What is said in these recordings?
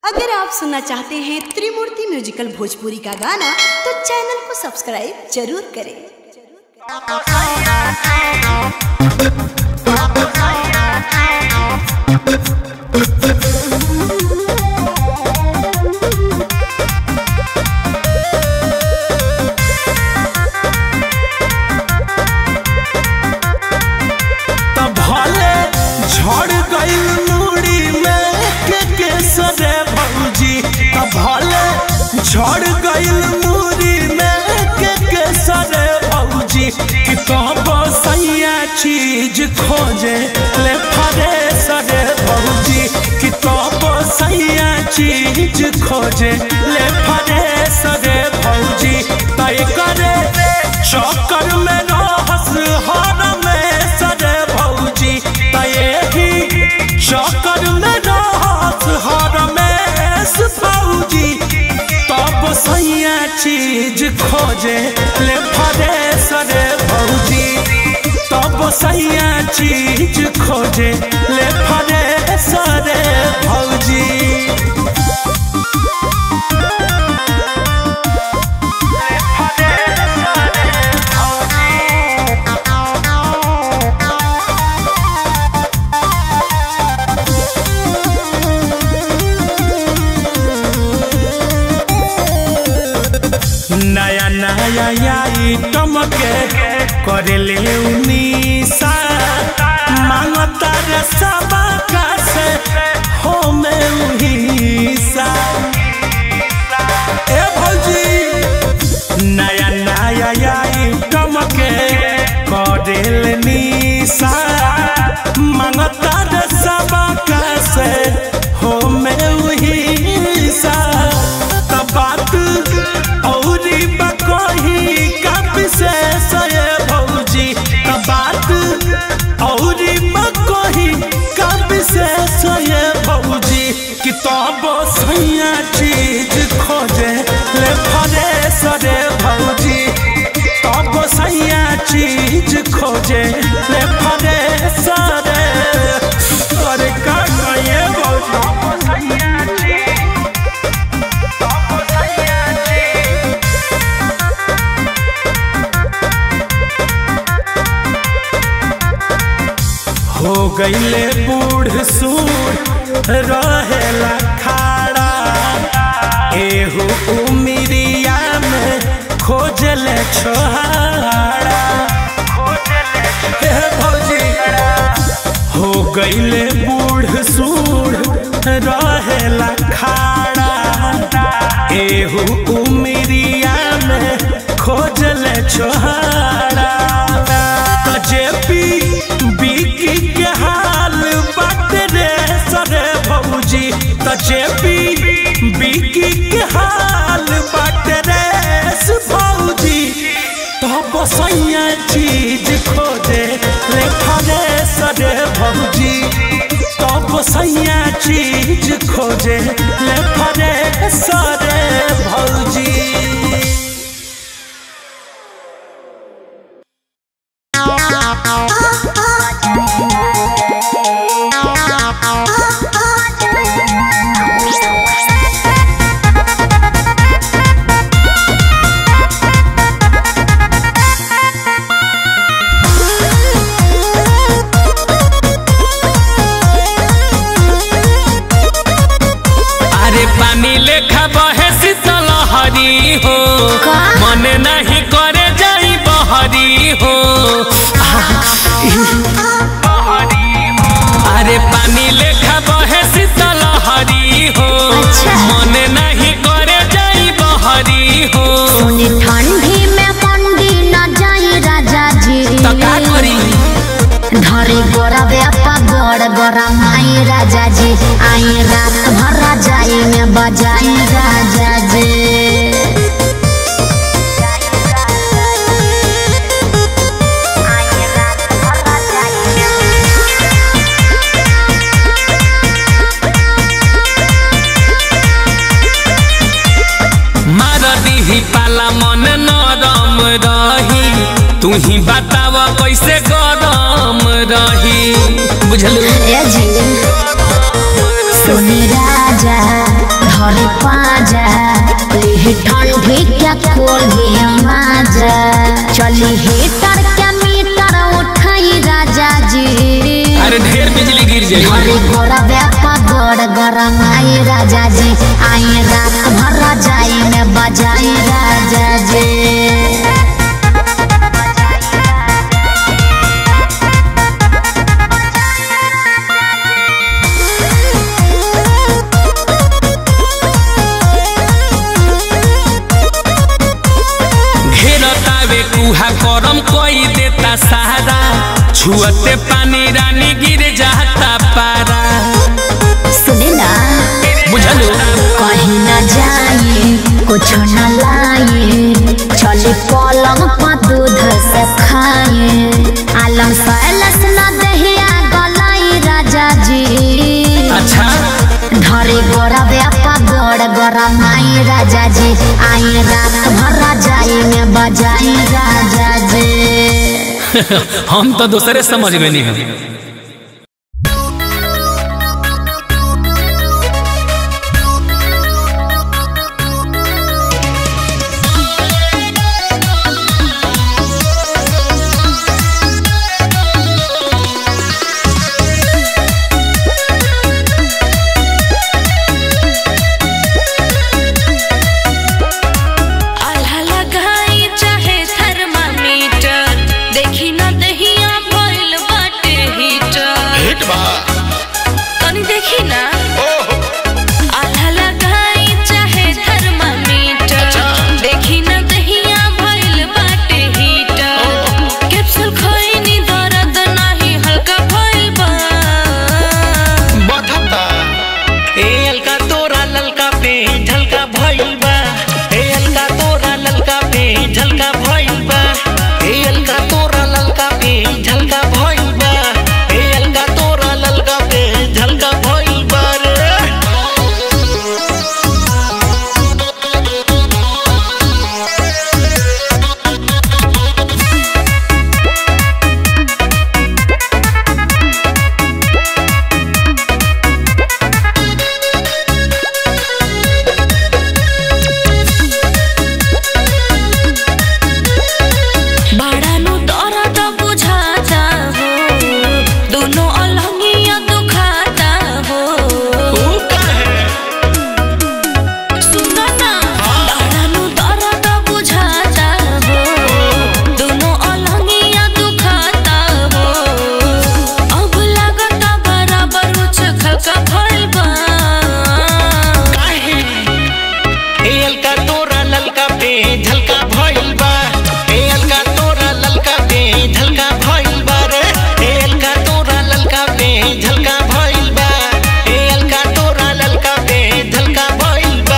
अगर आप सुनना चाहते हैं त्रिमूर्ति म्यूजिकल भोजपुरी का गाना तो चैनल को सब्सक्राइब जरूर करें तब भले झड़ गइल मुड़ी में के केसरे भौजी तब भले झड़ गइल मुड़ी में के केसरे भौजी कि कब सैया चीज खोजे ले फरे सरे भौजी कि कब सैया चीज खोजे ले फरे सरे भौजी तय करे चक्कर में रहस हर में सरे भौजी तय ही चक्कर में रहस हर में भौजी तब सैया चीज खोजे ले फरे सरे भौजी तब सैया चीज खोजे ले फरे सरे भौजी नया नया आइटम के करेले उनीसा मांगता रे सबा का से हो में उहीसा ए भौजी नया नया आइटम के करेले नीसा मांगता रे सबा का से हो में उहीसा तब बात औरी बकही का विशेष ये भौजी त बात औरी बकही का विशेष ये भौजी कि तब सैया चीज खोजे ले फरे सरे भौजी तब सैया चीज खोजे ले फरे सरे अरे का कहिए भौजी हो गईले बूढ़ सूढ़ रहेला खाड़ा एहू उमिरिया में खोजले छोहाड़ा हे भौजी हो गईले बूढ़ सूढ़ रहेला खाड़ा एहू उमिरिया में खोजले छोहाड़ा त जेपी बिकी के हाल बात रे सरे भौजी त जेपी बिकी के हाल बात रे भौजी तब सैया चीज खोजे ले फरे सरे भौजी तब सैया चीज खोजे ले फरे सरे भौजी अरे पानी लेखा बहे शीतल हरी हो मन नहीं करे जाई बहरी हो अरे पानी लेखा बहे शीतल हरी हो मन नहीं करे जाई बहरी हो सोनी ठंडी में मंडी न जाई राजा जी तो का करी धरे गोरा व्यापा गड़ गोरा माई राजा जी आई रात भर राजाई में बजाई राजा जी मार दीही पाला मन नरम रही तू ही बताव कैसे गरम रही बुझलू ए जी सुनी राजा के खोल दिया माजा चली हीटर के मीटर उठाई राजा जी अरे ढेर बिजली गिर जाई हरी गोरा व्यापा गोड़ गरम आई राजा जी आई रात भर जाई में बजाई राजा जी घेरतावे कुहा करम कोई देता सहारा छुअते पानी रानी गिर जाता पारा सुने ना बुझलो कहीं न जाए कुछ न लाए चले पलंग पर दूध से खाए आलम सैलस न दहिया गलाई राजा जी अच्छा धरे गोरा व्यापा गोड़ गोरा माई राजा जी आई रात भर जाई में बजाई राजा जी हम तो दूसरे समझ गए नहीं हम आल्हा लगाई चाहे थर्मामीटर देखी न दहिया भइल बाटे हीटर तनी देखी ना आल्हा लगाई चाहे थर्मामीटर देखी न दहिया भइल बाटे हीटर कैप्सूल खइनी दर्द नाही हल्का भइल बा ए अलका तोरा ललका पे झलका भइल बा ए अलका तोरा ललका पे झलका भइल बा ए अलका तोरा ललका पे झलका भइल बा ए अलका तोरा ललका पे झलका भइल बा रे बड़ा नु दर्द बुझाता हो दोनों अलंगिया दुखाता हो सुनो ना बड़ा नु दर्द बुझाता हो दोनों अलंगिया दुखाता हो अब लागता बराबर उछल का भइल बा ए अलका तोरा ललका पे झलका भइल बा ए अलका तोरा ललका पे झलका भइल बा रे ए अलका तोरा ललका पे झलका भइल बा ए अलका तोरा ललका पे झलका भइल बा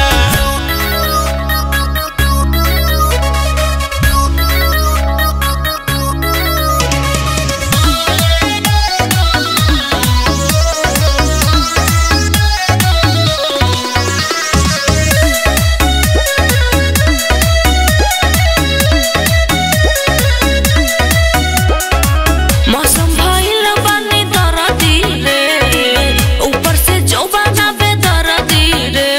मौसम भइल बानी दरदी रे ऊपर से जौबाना पे दरदी रे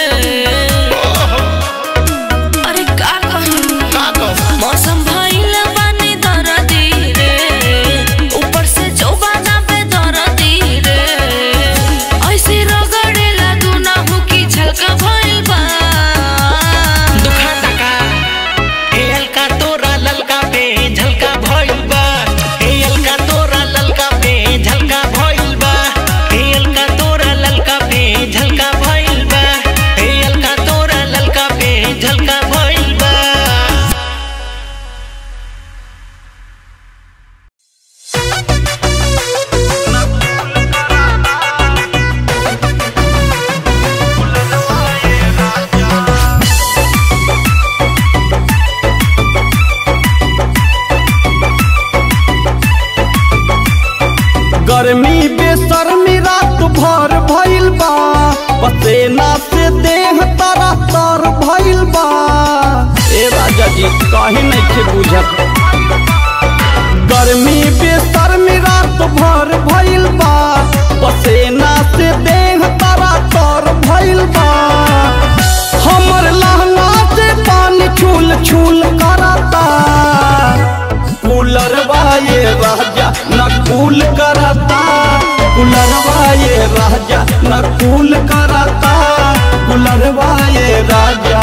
अरे का कहूं मौसम भइल बानी दरदी रे ऊपर से जौबाना पे दरदी रे ऐसे रगड़ेला दुनाहु की झलका भइल बा दुखाता का ए अलका तोरा ललका पे झलका भइल बा ए अलका तोरा ललका पे झलका भइल बा ए अलका तोरा ललका पे झलका भइल बा ए अलका तोरा ललका पे झलका भइल बा गर्मी बेसर्मी रात भर भइल बा पसेना से देह तारा तर भइल बा ए राजा जी काहे नहीं के बुझत गर्मी बेसर्मी रात भर भइल बा पसेना से देह तारा तर भइल बा हमर लहंगा से पानी छू छूल करता कूलरवा ये राजा न कूल करता कूलरवा ये राजा न कूल करता कूलरवा ये राजा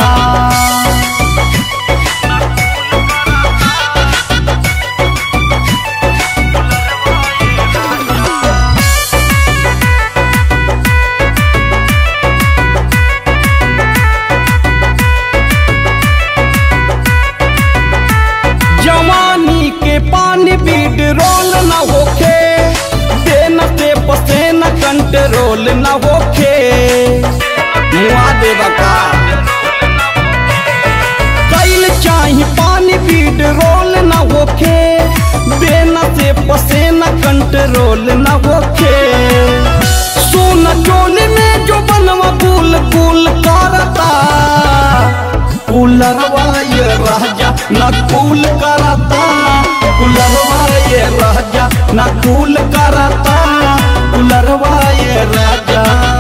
जवानी के पानी बीड रोल न होखे देन से पसेन कंट्रोल न होखे मुआ देवा का कैल चाही पानी बीड रोल न होखे देन से पसेन कंट्रोल न होखे सोना चोली में जो बनवा कुल कुल करता कुलरवा ये राजा न कूल करता कुलरवा ये राजा न कूल करता कुलरवा ये राजा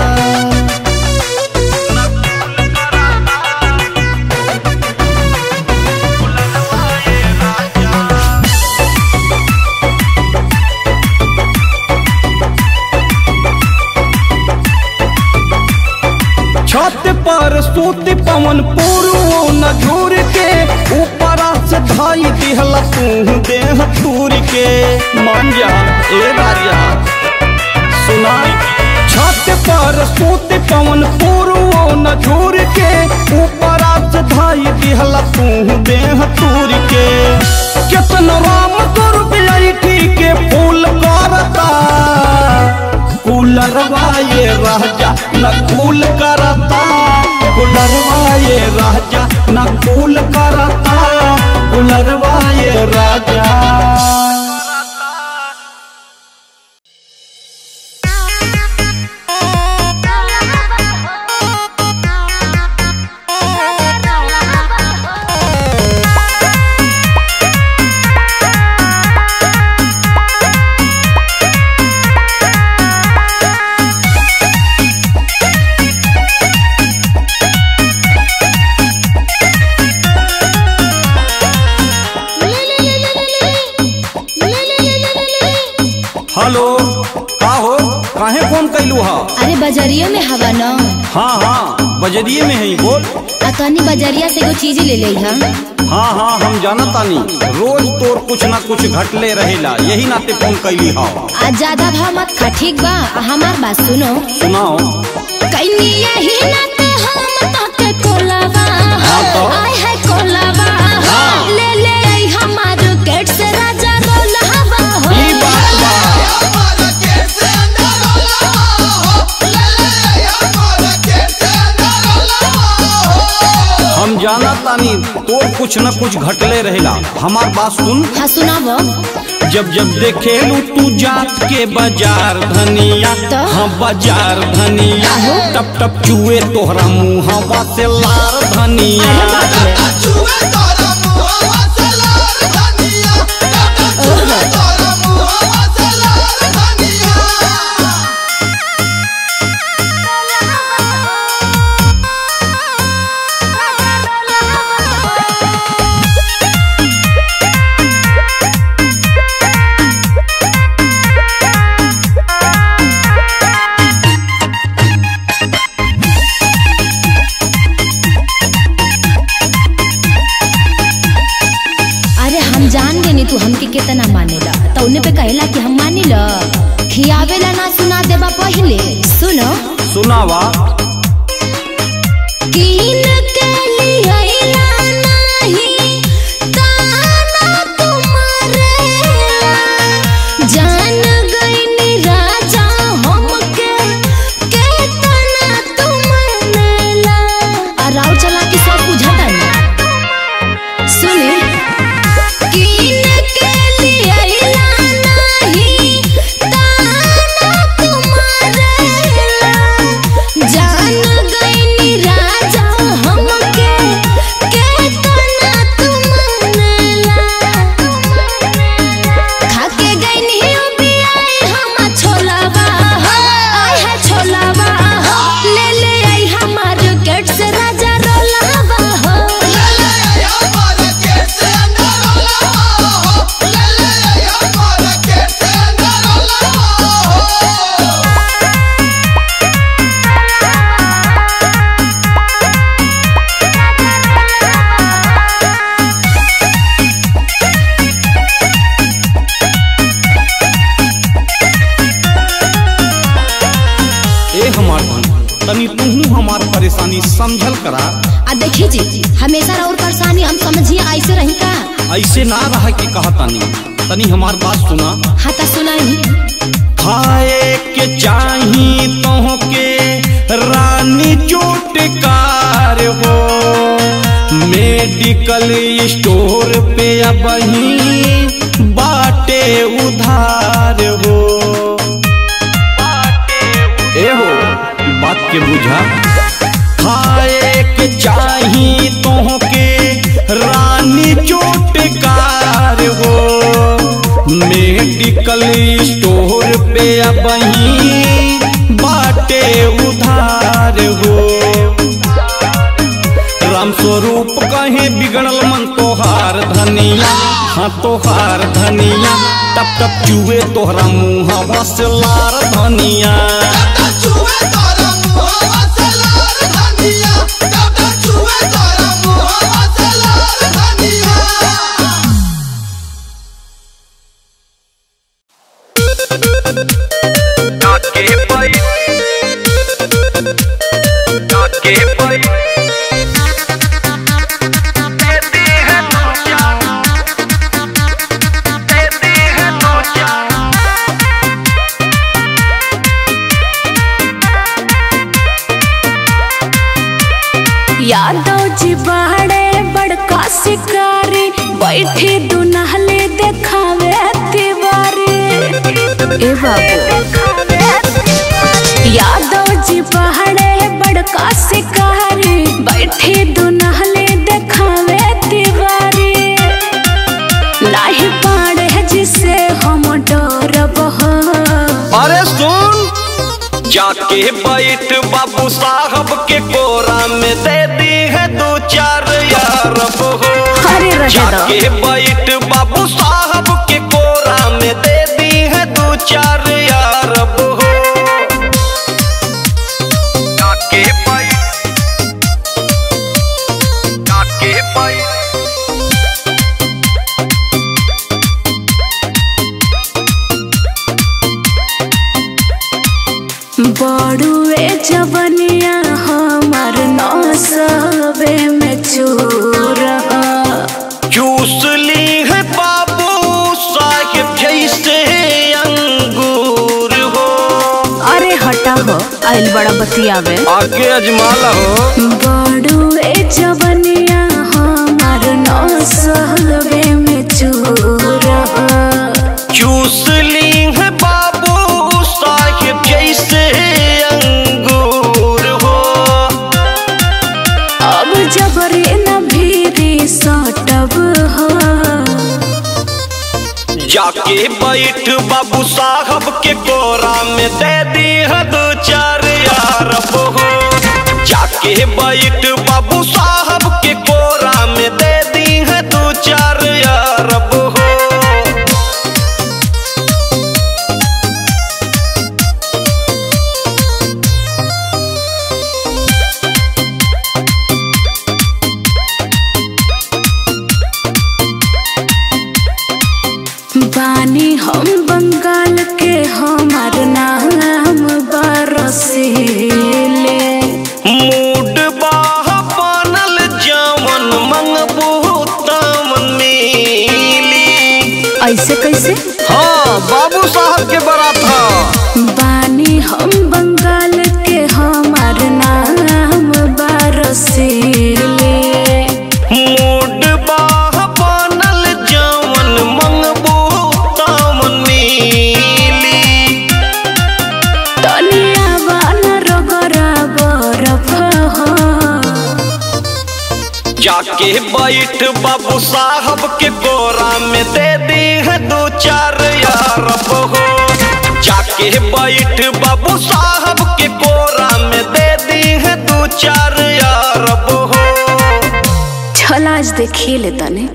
छत पर सूत पवन पूर्व न झूर के ऊपर से धाई दिहला तू देह तूर के मान जा ए राजा सुना छत पर सूत पवन पूर्व न झूर के ऊपर से धाई दिहला तू देह तूर के कितन राम स्वरूप ऐठी के फूल करता कुलरवा ये राजा न कूल करता कुलरवा ये राजा न कूल करता कुलरवा ये राजा हेलो का हो काहे फोन कैलू हा अरे बजरिया में हवा न हाँ हाँ बजरिए में है बोल आ तनी बजरिया से एगो चीज ले ले हम हाँ हाँ हम जानत तानी रोज तोर कुछ ना कुछ घटले रहेला यही नाते फोन कैली हा आज ज्यादा भाव मत खा ठीक बा आ हमार बात सुनो सुनाओ कइनी यही नाते हम ताके कोलावा हाँ तो? आय है कोलावा हाँ। ले ले आई हमार गेट से राजा रोलावा हो ई बात बा हम जानत तानी तोर कुछ न कुछ घटले रहेला हमार बात सुन हाँ सुनावो जब जब देखेलू तू जात के बाजार धनिया तो? हाँ बाजार धनिया आहो। टप टप चुए तोहरा मुहवा से लार धनिया अरे बाप रे। अरे हम जान गए तू हमके कितना मानेला तो उन्हें पे कहेला कि हम मानेला खियावेला ना सुना देबा पहले सुनो सुनावा कीन के लियाइला नाही ताना तुम्हारे जान गईनी राजा हमके केतना तुमनेला आ राव चला के सब बुझाता नहीं सुने कीन के लियाइला नाही ताना तुम्हारे जान गईनी राजा हमार परेशानी समझल करा आ देखी जी हमेशा और परेशानी हम समझिए ऐसे रही का ऐसे ना रह के कहतानी तनी हमार बात सुना हाँ तो सुनाई खाए के चाही तोहके रानी चोटकार हो मेडिकल स्टोर पे अब बाटे उधार हो ए हो बात के बुझा खाए के चाही तोहके रानी चोटकार हो मेडिकल स्टोर पे अब बाटे उधार हो राम स्वरूप कहे बिगड़ल मन तोहार धनिया हाँ तोहार धनिया टप टप चुए तोहरा मुँह से लार धनिया यादव जी बाड़े बड़का शिकारी बैठे दुनहले देखावे तिवारी ए बाबू यादव जी बाड़े बड़का शिकारी बैठे दुनहले देखावे तिवारी नाही पाड़े जिसे हम डरब हो अरे सुन जाके बैठ बाबू साहब के कोरा में दे दी है दो चार यार हो अरे रहे दो। जाके बैठ बाबू साहब के कोरा में दे दी है दो चार यार हो जाके बैठ जाके बैठ बड़ुए जवनिया हमार नौसबे में चूर चूस ली है बाबू साहिब जैसे अंगूर हो अरे हटा हो आइल बड़ा बतियावे आगे अजमाला हो बड़ुए जवनिया हमार नौसबे में चूर चूस ली है बाबू साहिब जैसे अंगूर हो अब जबरे न भीरी सटब हो जाके बैठ बाबू साहब के कोरा में दे दी है दो चार यार हो जाके बैठ बाबू साहब के कोरा में दे दी है दो चार यार हो बानी हम बंगाल के हमार नाम बरसीले मूड बाह बनल जामन मंगबू तमन मिली ऐसे कैसे हाँ बाबू साहब के बारात हा बानी हम बंगाल के हमार नाम बरसीले मूड बाह बनल जामन मंगबू तमन मिली तनिया बान रगरा बरफ हो जाके बैठ बाबू साहब के कोरा में दे दी है दो चार यार हो जाके बैठ बाबू साहब के कोरा में दे दी है दो चार यार हो चल आज देखिए ले तने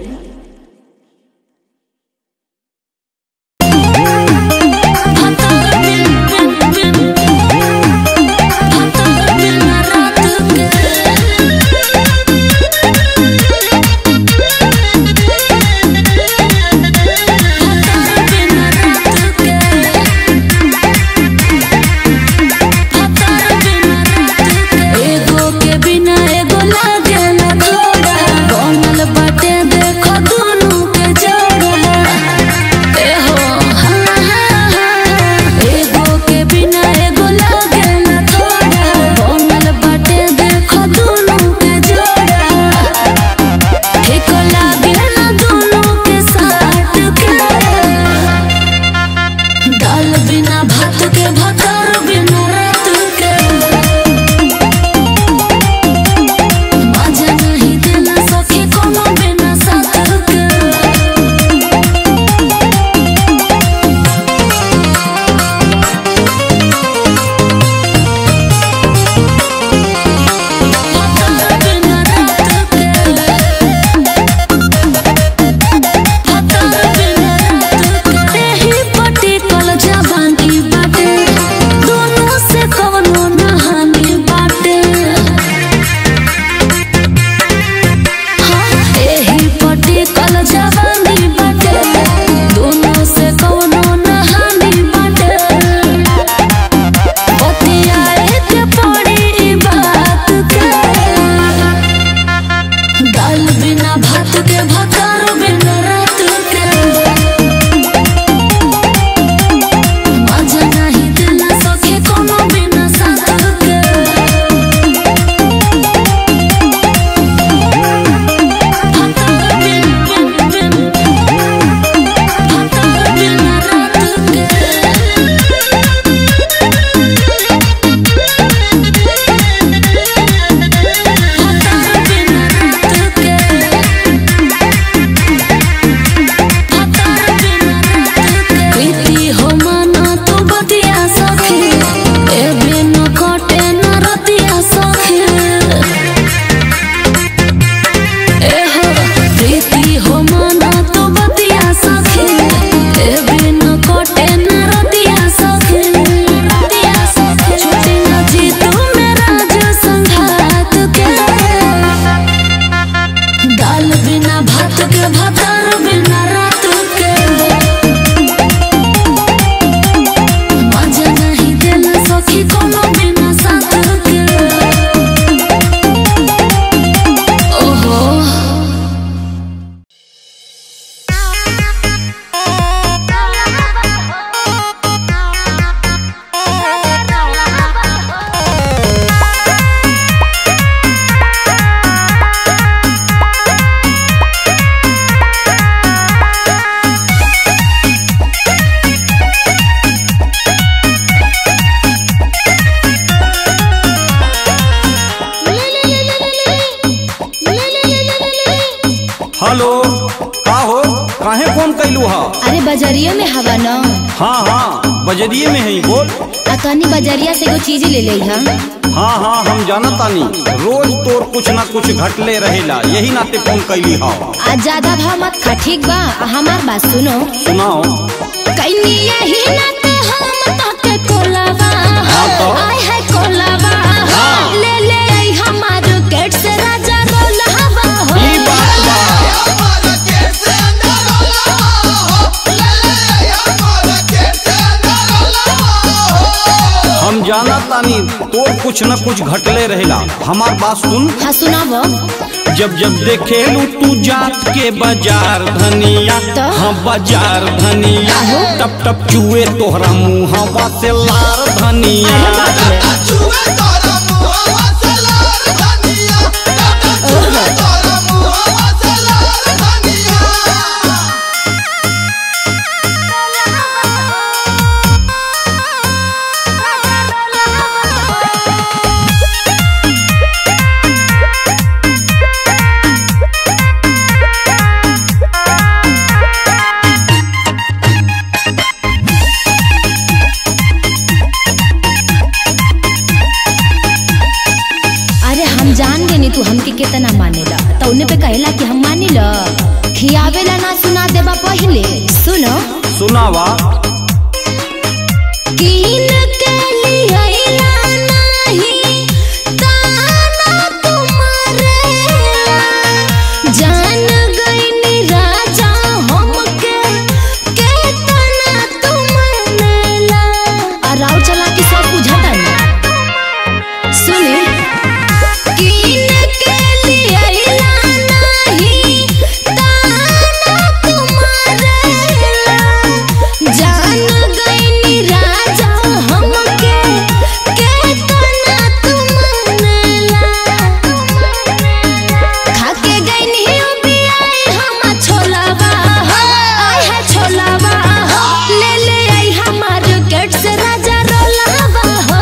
हेलो का हो काहे फोन कैलू हा अरे बजरिया में हवा न हाँ हाँ बजरिए में है बोल आ तनी बजरिया से एगो चीज ले ले हा हाँ हाँ हम जानत तानी रोज तोर कुछ ना कुछ घटले रहेला यही नाते फोन कैली हा आज ज्यादा भाव मत खा ठीक बा आ हमार बात सुनो सुनाओ कइनी यही नाते हम ताके कोलावा हाँ तो? आय है कोलावा हाँ। ले ले आई हमार गेट से राजा रोलावा हो ई बात बा हम जानत तानी तोर कुछ न कुछ घटले रहेला हमार बात सुन हाँ सुनावो जब जब देखेलू तू जात के बाजार धनिया तो? हाँ बाजार धनिया आहो। टप टप चुए तोहरा मुहवा से लार धनिया अरे बाप रे। अरे हम जान गए तू हमके कितना मानेला तो उन्हें पे कहला कि हम मानेला खियावेला ना सुना देबा पहले सुनो सुनावा कीन के लियाइला नाही ताना तुम्हारे जान गईनी राजा हमके केतना तुमनेला अराव चला के सब बुझाता ना सुने कीन के लियाइला नाही ताना तुम्हारे जान गईनी राजा हमके केतना तुमनेला खाके गईनी बियाई हम छोलावा आय है छोलावा ले ले आई हमार गेट से राजा रोलावा हो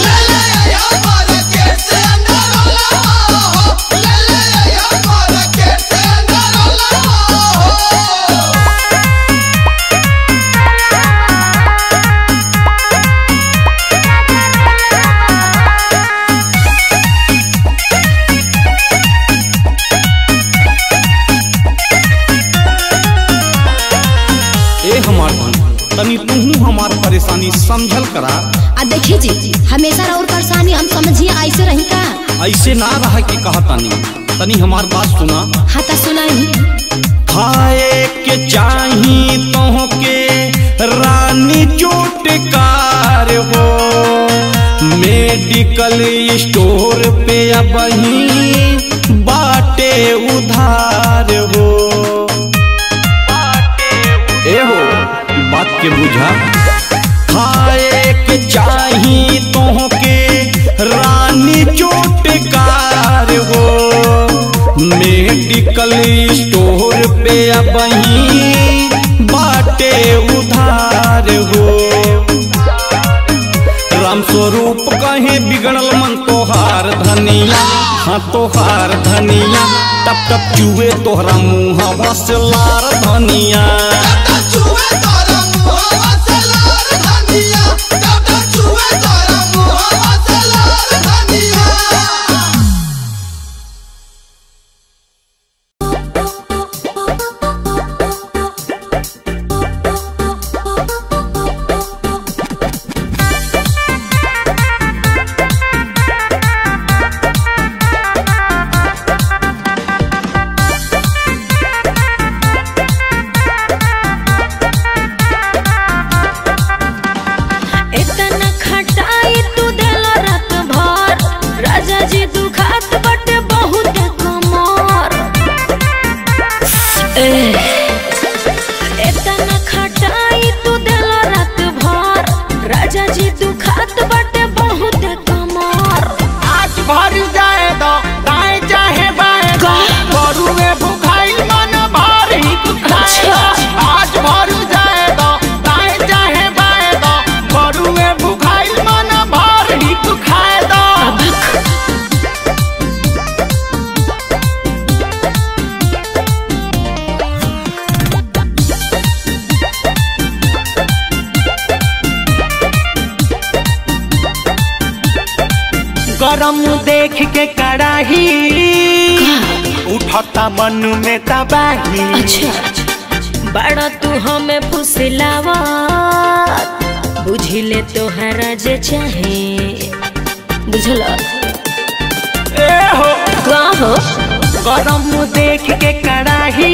ए हमार धन तनी तू हमार परेशानी समझल करा आ देखी जी हमेशा और परेशानी हम समझिए ऐसे रही का ऐसे ना रहा के कहा तानी तनी हमार बात सुना हाँ तो सुनाई खाए के चाही तो के रानी चोटकार हो मेडिकल स्टोर पे अब बाटे उधार हो ए हो बात के बुझा खाए के चाही तो के रानी चोटकार हो मेडिकल स्टोर पे अब बाटे उधार हो राम स्वरूप कहे बिगड़ल मन तोहार धनिया हाँ तोहार धनिया टप टप चुए तोहरा मुँह से लार धनिया गरम देख के कड़ाही उठता मन में तबाही अच्छा बड़ा तू हमें फुसलावा बुझिले तोहरा जे चाहे बुझल ए हो का हो गरम देख के कड़ाही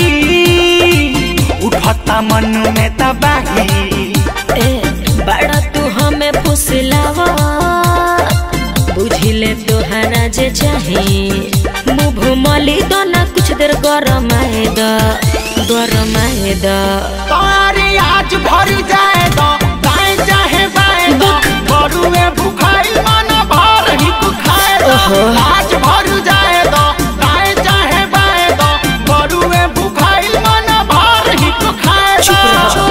उठता मन में तबाही ए बड़ा तू हमें फुसलावा बुझिले तोहरा जे चाहे मुँह मली दो ना कुछ देर गरम आए द गरम आए द तारी आज भर जाए दो दाएं चाहे बाएं दो बरुए भुखाई मन भर ही खाए दो आज भर जाए दो दाएं चाहे बाएं दो बरुए भुखाई मन भर ही खाए दो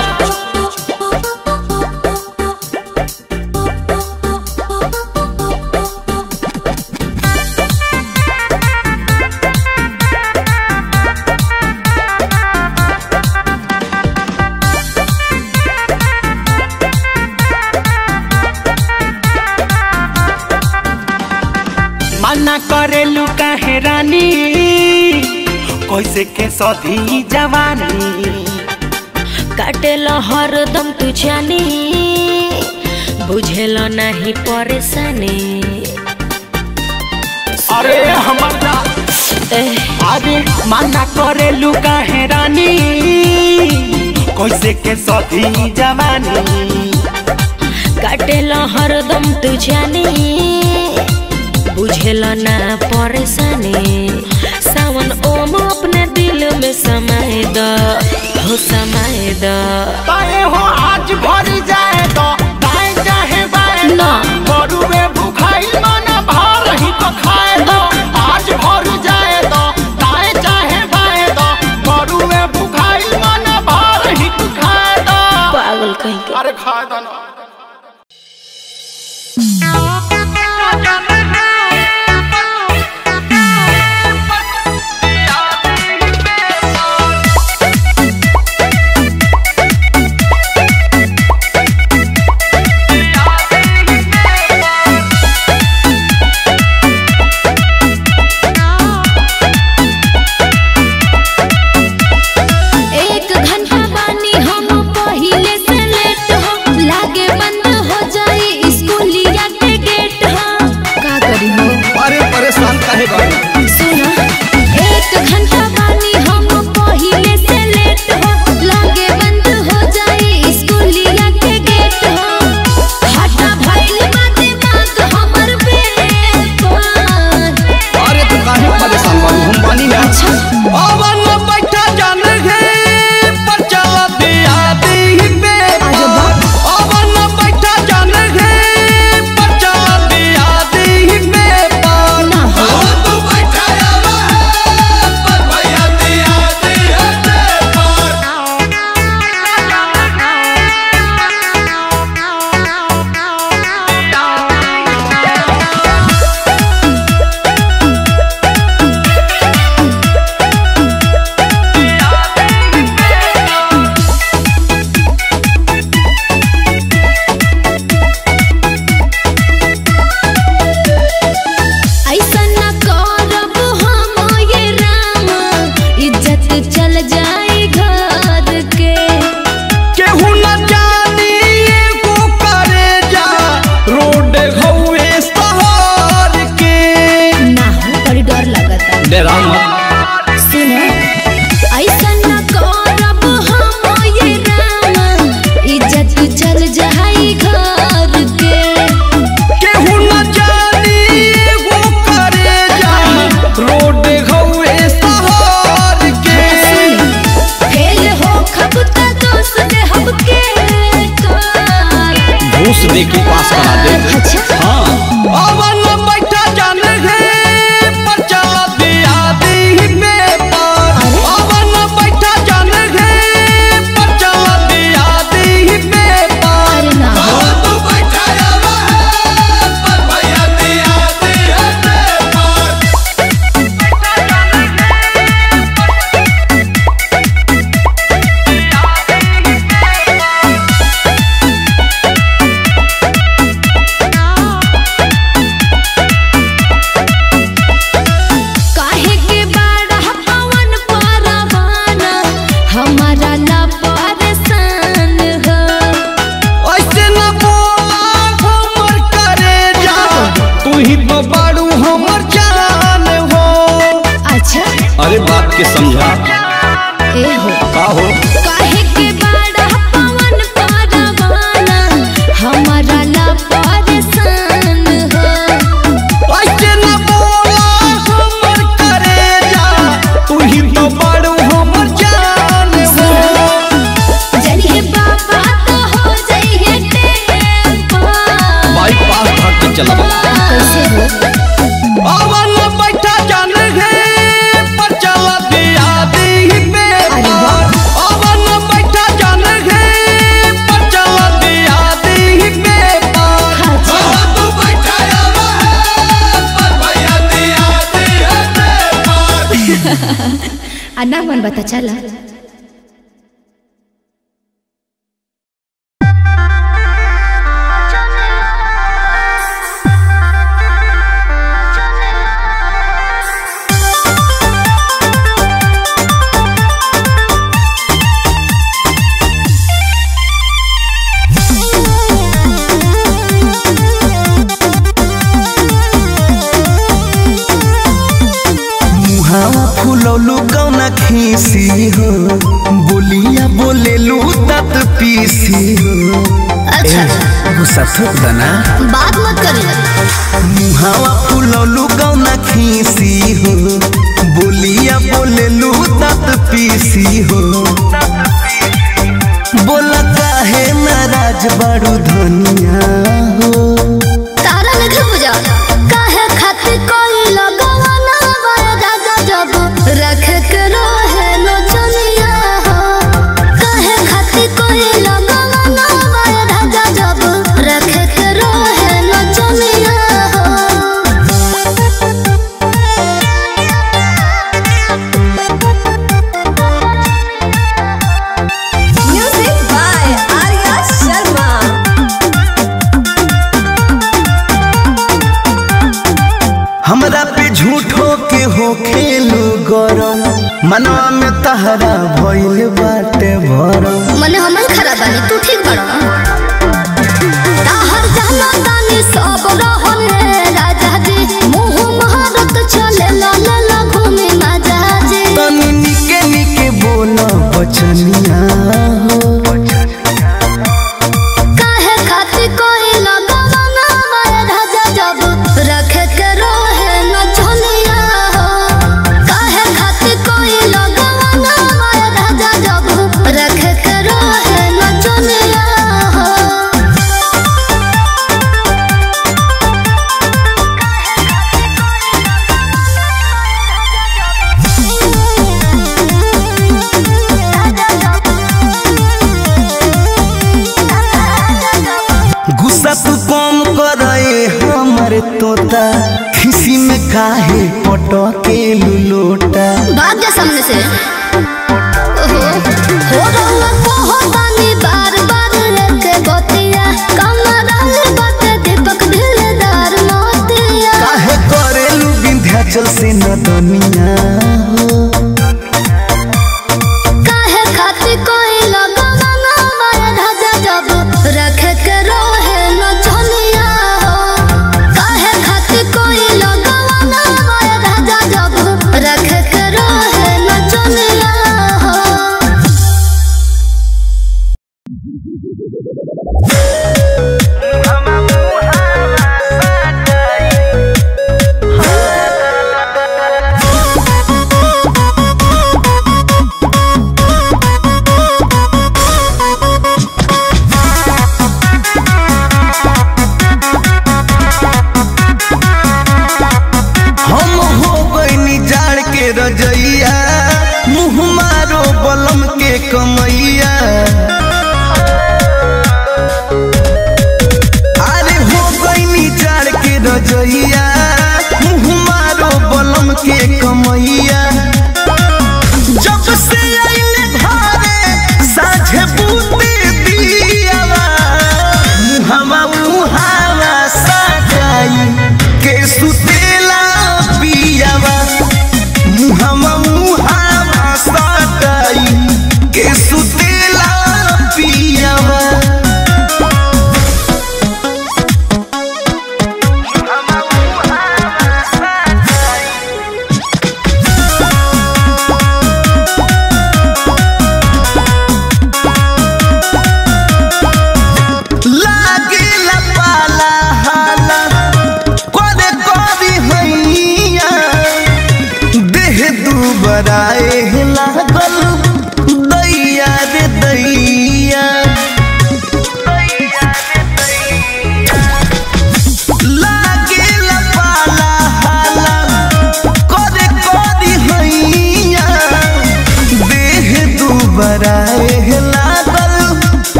मना करेलू काहे रानी कैसे के सधी जवानी काटेल हरदम तू जानी बुझेल नहीं परेशानी अरे हमारा एह, अरे मना करेलू काहे रानी कैसे के सधी जवानी काटेल हरदम तू जानी बुझेल ना परेशानी सावन ओम अपने दिल में समाए द हो समाए द ताए हो आज भर जाए तो दाएं चाहे बाएं ना। बरुए भुखाई मन भर ही तो खाए दो आज भर जाए तो दाएं चाहे बाएं दो बरुए भुखाई मन भर ही तो खाए दो पागल कहीं के अरे खाए दो ना एक घंटा बानी हम पहिले से लेट हो लागे बंद हो जाई स्कूलिया के गेट हो का करी हो अरे परेशान काहे बानी सुनो एक घंटा बानी हम पहिले से लेट हो लागे बंद हो जाई स्कूलिया के गेट हो हटा भइल बाते मांग हमर बेपार अरे तू काहे परेशान बानी हम बानी ना अवन बैठा जान गे पर चला दिया दी बे अवन बैठा जान गे पर चला दिया दी बे पार तू बैठा आवा है पर भैया दिया दी है बे पार ऐसा न करब हम ये राम इज्जत चल जाई घर के केहू न जानी एगो करे जा रोड घौए शहर के ना हो बड़ी डर लगता डेरा मत सुनो ऐसा न करब हम ये राम इज्जत चल जाई घर के केहू न जानी एगो करे जा रोड घौए शहर के फेल हो खबता दोस्त दे हमके कार घूस दे के पास करा दे अच्छा हाँ अवन बैठा जान गे पर चला दिया दी में पार अवन बैठा जान गे पर चला दिया दी में पार अरे ना हो तू बैठा आवा है पर भैया दिया दी है बे पार के समझा ए हो का हो काहे के बाड़ा पवन परवाना हमारा ला परेशान हो ऐसे न बोला हमर करेजा तू ही तो बड़ू हमर जान हो जनिए बाबा तो हो जाइए टेम्पा बाईपास भाग के चला कैसे हो अवन बैठा जान है पर चला दिया दी पे अरे वाह। अवन बैठा जान है पर चला दिया दी पे अच्छा। तू बैठा आवा है पर भैया दिया दी है पे अन्ना मन बता चला मुहावा फुलौलू कौना खीसी हो बोलिया बोलेलू तत पीसी हो अच्छा गुस्सा थोक दना बात मत करे मुहावा फुलौलू कौना खीसी हो बोलिया बोलेलू तत पीसी हो बोला काहे नाराज बड़ू धनिया हो तारा लगे बुझा काहे खातिर कोई लगवाना वाया दादा जब रख के रहे नो चलिया हो काहे खातिर कोई लगवाना वाया दादा जब रख के रहे नो चलिया Music by Arya Sharma. हमरा पे झूठो के हो खेलू गरम मनवा में तहरा भइल बाटे भरम मने हमन खराब बानी तू ठीक बड़ा ताहर जाना तानी सब रहले राजा जी मुंह महारत चले ला ला ला घूमे माजा जी तनी निके निके बोल बचनिया हो काहे खातिर कोई लगवाना माया राजा जब रख के रहे न झोलिया हो काहे खातिर कोई लगवाना माया राजा जब रख के रहे न झोलिया हो गुस्सा तू कम करे हमर तोता खिसी में काहे पटके लुलोटा भाग जा सामने से ओहो हो रहा कहो तानी बार बार लेके गोतिया कमरा बात दीपक दिलदार मोतिया काहे करेलू विंध्याचल से न दुनिया हो काहे खातिर कोई लगवाना माया राजा जब रख के रहे न झोलिया हो काहे खातिर कोई लगवाना माया राजा जब रख के रहे न झोलिया हो हम हो गईनी जाड़ के रजैया मुँह मारो बलम के कमैया अरे हो गईनी जाड़ के रजैया मुँह मारो बलम के कमैया जब से आइले घरे साझे बूते दियावा मुहवा मुहावा साजाई के सुतेला पियावा मुहवा मुहावा साजाई के सुतेला पियावा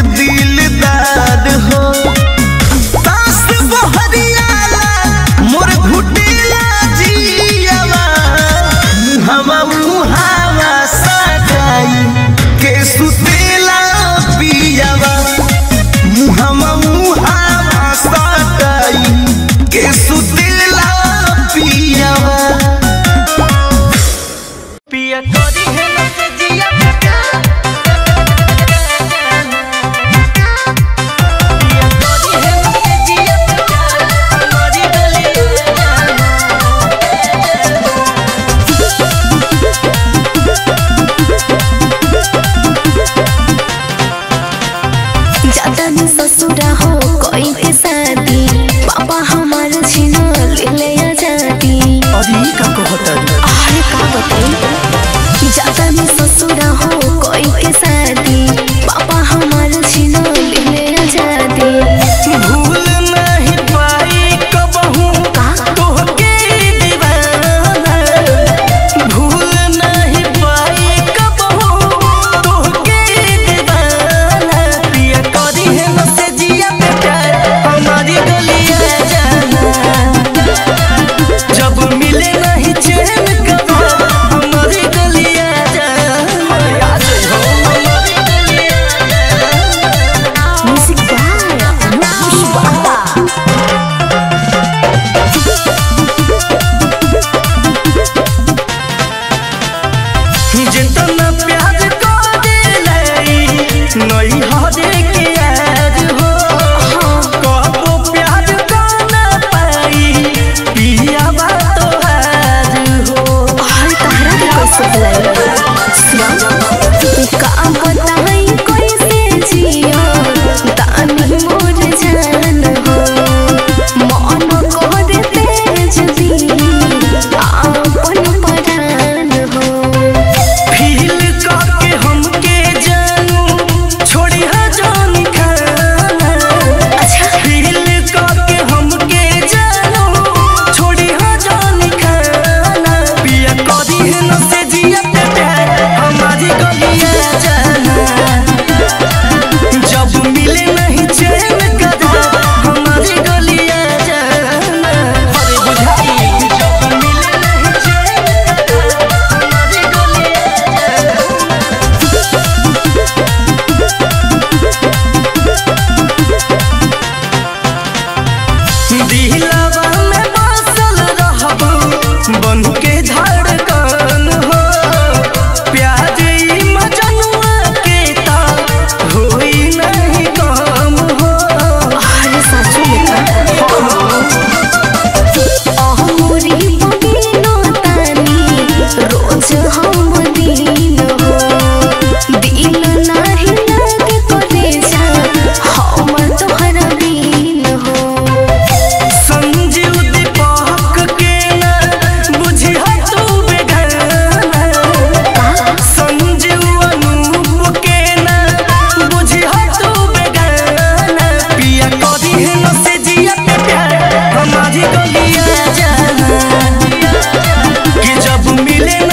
दिलदार हो तास बहरियाला मोर घुटिला जियावा मुहावा मुहावा सजाई के सुतेला पियावा मुहावा मुहावा सजाई के सुतेला पियावा पिया तोरी है लगे जिया पिया तोरी है लगे जिया हमारी गली ज्यादा दिन ससुरा हो कोई के शादी पापा हमार छिनो ले ले आजादी अरे ई का कहता अरे का बताई ज्यादा दिन ससुरा हो कोई के शादी पापा हमार छिनो ले ले आजादी भूल नहीं पाई कबहू तोहके दीवाना भूल नहीं पाई कबहू तोहके दीवाना पिया करी है नसे जिया पे प्यार हमारी गलिया जाना जब मिले नहीं चैन कबो हमारी गलिया जाना याद हो हमारी गलिया जाना म्यूजिक बाय अनुपुष बाबा जितना प्यार को दिलाई नई हरे के याद हो कबो प्यार को ना पाई पिया बा तो हार हो अरे तहरा के कैसे बुलाई सुन का बताई कैसे जियो तानी मोर जान हो मन कर तेज दी आपन परान हो फील करके हमके जानू छोड़ी हा जानी खाना अच्छा फील करके हमके जानू छोड़ी हा जानी खाना पिया करी है न से जिया पे प्यार हमारी गलिया जाना जब मिले नहीं चैन कदा हमारी गलिया जाना अरे बुझाई जब मिले नहीं चैन कदा हमारी गलिया जाना दिलवा में बसल रहबू बन के धड़कन हो प्यार ई मजनुआ के ता होई नहीं कम हो अरे सच में अहमुरी बगिनो तानी रोज हम दिन हो दिल नाही लागे करे जा हम तोहरा बिन हो संजीव दीपक के ना बुझिया तू बेगाना संजीव अनूप के ना बुझिया तू बेगाना पिया करी है न से जिया पे प्यार हमारी गलिया जाना कि जब मिले